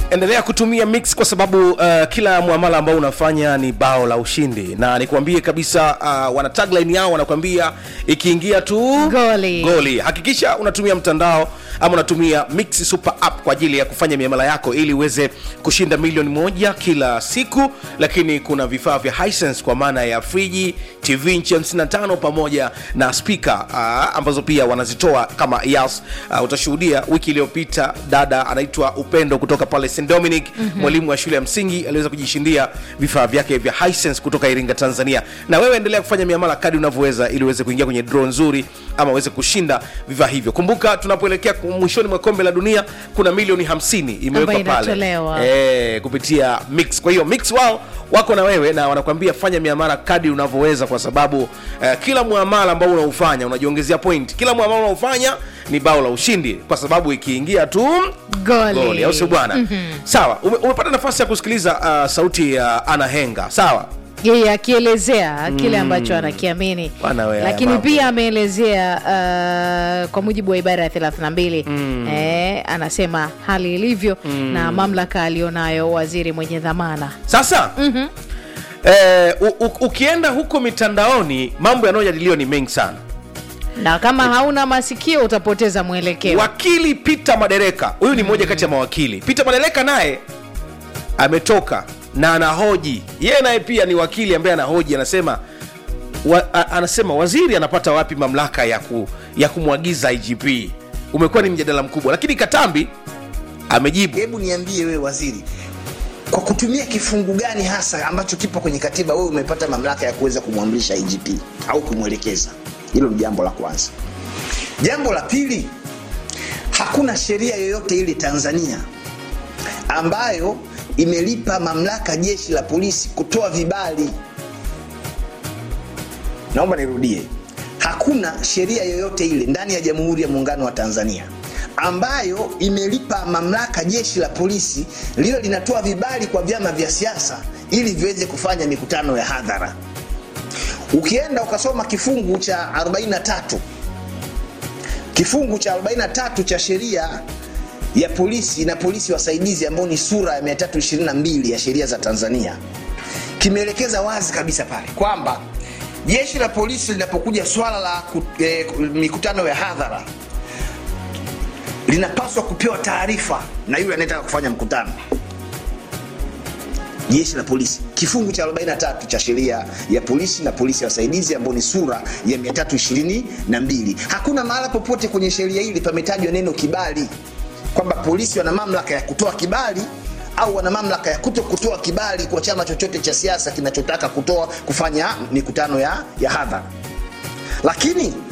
endelea kutumia mix kwa sababu uh, kila muamala ambao unafanya ni bao la ushindi na nikwambie kabisa uh, wana tagline yao wanakwambia ikiingia tu Goli. goli hakikisha unatumia mtandao ama unatumia mix super app kwa ajili ya kufanya miamala yako ili uweze kushinda milioni moja kila siku lakini kuna vifaa vya Hisense kwa maana ya friji tv nchi 55 pamoja na spika uh, ambazo pia wanazitoa kama yas uh, utashuhudia wiki iliyopita dada anaitwa upendo kutoka pale st dominic mm-hmm. mwalimu wa shule ya msingi aliweza kujishindia vifaa vyake vya Hisense kutoka iringa tanzania na wewe endelea kufanya miamala kadi unavyoweza ili uweze kuingia kwenye draw nzuri ama uweze kushinda vifaa hivyo kumbuka tunapoelekea ku- mwishoni mwa kombe la dunia kuna milioni 50 imewekwa Ambayo pale inatolewa. e, kupitia mix kwa hiyo mix wao wako na wewe na wanakuambia fanya miamala kadi unavyoweza kwa sababu eh, kila muamala ambao unaufanya unajiongezea point kila muamala unaofanya ni bao la ushindi kwa sababu ikiingia tu Goli. goli au sio bwana mm-hmm. sawa ume, umepata nafasi ya kusikiliza uh, sauti ya ana henga sawa yeye akielezea kile ambacho anakiamini Bwana we, haya lakini mambo. pia ameelezea uh, kwa mujibu wa ibara ya 32 mm. eh, anasema hali ilivyo mm. na mamlaka aliyonayo waziri mwenye dhamana sasa mm-hmm. eh, u, u, ukienda huko mitandaoni mambo yanayojadiliwa ni mengi sana na kama hauna masikio utapoteza mwelekeo wakili peter madereka huyu ni mmoja kati ya mawakili peter madereka naye ametoka na anahoji yeye naye pia ni wakili ambaye anahoji anasema wa, a, anasema waziri anapata wapi mamlaka ya, ku, ya kumwagiza igp umekuwa ni mjadala mkubwa lakini katambi amejibu hebu niambie wewe waziri kwa kutumia kifungu gani hasa ambacho kipo kwenye katiba wewe umepata mamlaka ya kuweza kumwamrisha igp au kumwelekeza hilo ni jambo la kwanza jambo la pili hakuna sheria yoyote ile tanzania ambayo imelipa mamlaka jeshi la polisi kutoa vibali naomba nirudie hakuna sheria yoyote ile ndani ya jamhuri ya muungano wa tanzania ambayo imelipa mamlaka jeshi la polisi lilo linatoa vibali kwa vyama vya siasa ili viweze kufanya mikutano ya hadhara ukienda ukasoma kifungu cha 43 kifungu cha 43 cha sheria ya polisi na polisi wasaidizi ambayo ni sura ya 322 ya sheria za tanzania kimeelekeza wazi kabisa pale kwamba jeshi la polisi linapokuja swala la ku, eh, mikutano ya hadhara linapaswa kupewa taarifa na yule anayetaka kufanya mkutano jeshi la polisi kifungu cha 43 cha sheria ya polisi na polisi ya wasaidizi ambayo ni sura ya 322 hakuna mahala popote kwenye sheria hili pametajwa neno kibali kwamba polisi wana mamlaka ya kutoa kibali au wana mamlaka ya kuto kutoa kibali kwa chama chochote cha siasa kinachotaka kutoa kufanya mikutano ya, ya hadhara lakini